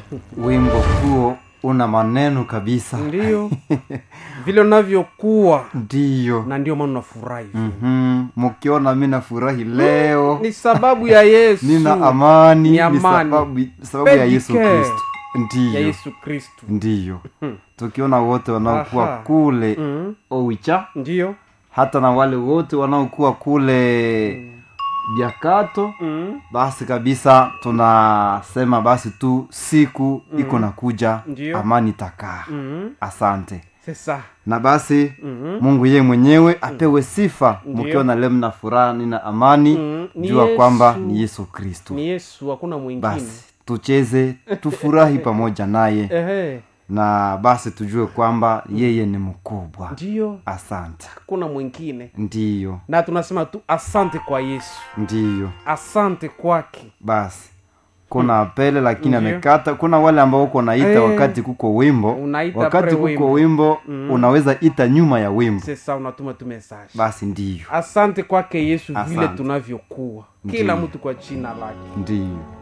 wimbo huo una maneno kabisa ndio vile unavyokuwa ndiyo na ndio maana unafurahi Mhm. mkiona mi nafurahi leo ni sababu ya yesu nina amani Ni ni amani. sababu, sababu ya yesu Pedicare. kristo ya ndiyo yesu kristu ndiyo tukiona wote wanaokuwa Aha. kule mm. owicha ndio hata na wale wote wanaokuwa kule biakato mm. basi kabisa tunasema basi tu siku iko nakuja Ndiyo. amani takaa mm. asante sesa na basi mm. mungu yeye mwenyewe apewe sifa Ndiyo. mkiona leo mna furaha nina amani Mm, ni jua Yesu. kwamba ni yesu kristo ni yesu hakuna mwingine basi tucheze tufurahi pamoja naye ehe na basi tujue kwamba yeye ni mkubwa ndio asante hakuna mwingine ndiyo na tunasema tu asante kwa yesu ndiyo asante kwake basi kuna apele lakini Ndiyo. amekata kuna wale ambao uko naita Eh. wakati kuko wimbo Unaita wakati pre kuko wimbo. wimbo unaweza ita nyuma ya wimbo sesa unatuma tu message basi ndiyo asante kwake yesu vile Asante. tunavyokuwa Ndiyo. kila mtu kwa jina lake ndiyo